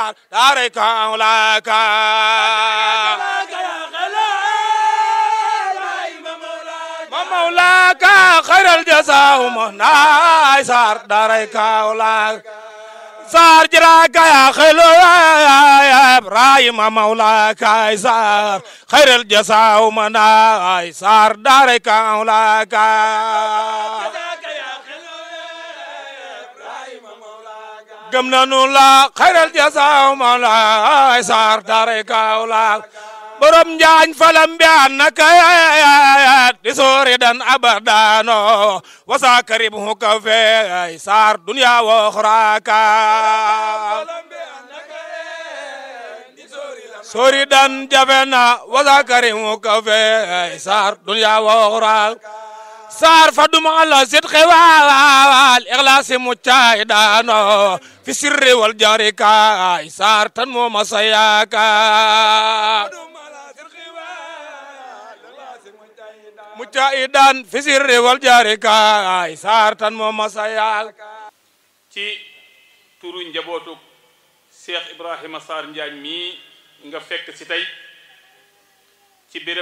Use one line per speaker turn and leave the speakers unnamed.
saar daaray Kaolack ma Mawlaak xayral jasaaw ma naay saar daaray Kaolack saar jiraaka yaa xelo yaayab raay ma Mawlaak ay saar xayral jasaaw ma naay saar daaray Kaolack gëm nanu la xayral jasaaw ma naay saar daaray Kaolack borom njaañ falam mbiyaan naka yaayat di soori dan abadano wasa karib hu kafe ay saar dunya wo xuraka sori dan jafena wasa karib hu kafe ay saar dunya wo xuraka saar faduma ala sit xewal ikhlasi muccay dano fi sirri wal jarika ay saar tan mo masayaka mujaahidan fi sirri wal jaari kaay saar tan moo masayal
ci turu njabootu Cheikh Ibrahima Sarr Njaañ mii nga fekk si tey ci béréb